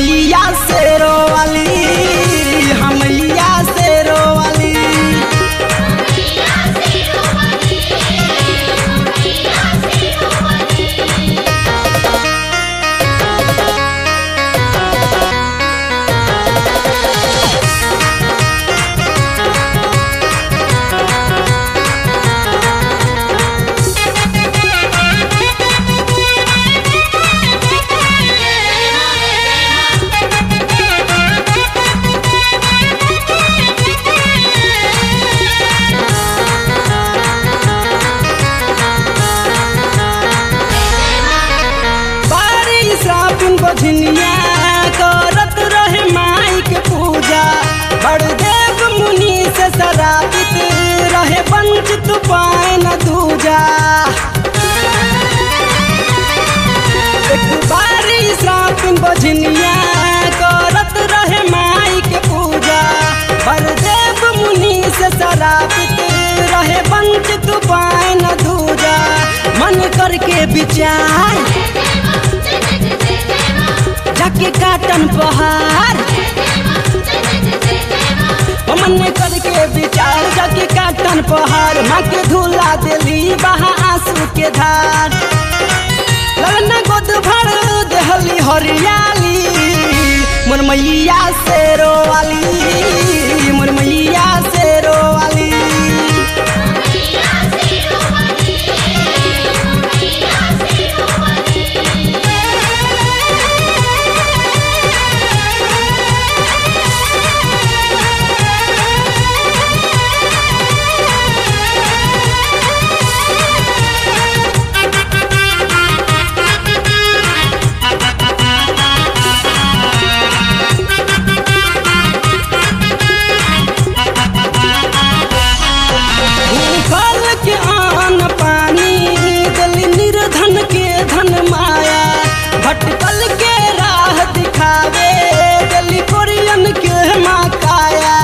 मैया से रोवाली हम मैया से रोवाली बारी साबुन बझनिया करत रहे माई के पूजा बड़देव मुनि से शराबित रहे वंचित पाए न दूजा एक बारी साबुन बझनिया करत रहे माई के पूजा बड़देव मुनि से शराबित रहे वंचित पाए न दूजा मन करके विचार जाके काटन पहाड़ ओ मन करके विचार जाके काटन पहाड़ माँ के धुला दिली बहा आंसू के धार ललना गोद भर देहली हरियाली मोर मैया से रोवाली मोर मैया से रोवाली फल के आन पानी दिल निर्धन के धन माया भटकल के राह दिखावे दिल कोरियन के माँ काया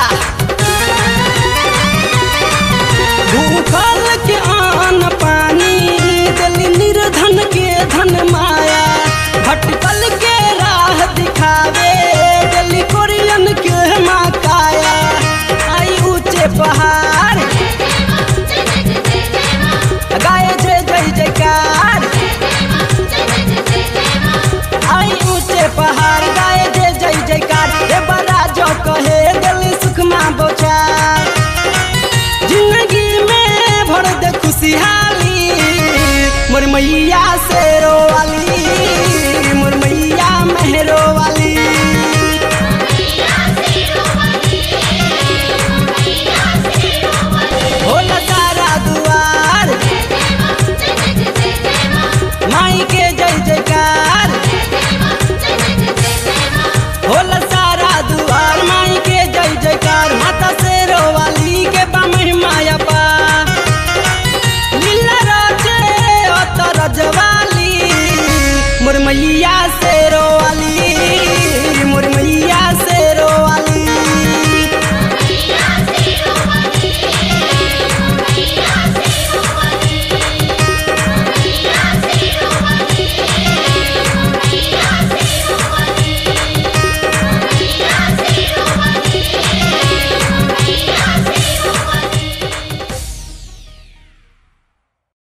भूखल के आन पानी दिल निर्धन के धन माया भटकल के राह दिखावे दिल कोरियन के माँ काया आई ऊंचे पहाड़ गाए जय जय जयकार आई ऊंचे पहाड़ गाए जय जय जयकार हे बड़ा जो कहे दिल सुखमा बोचार जिंदगी में भर दे खुशहाली मोर मैया से रोवाली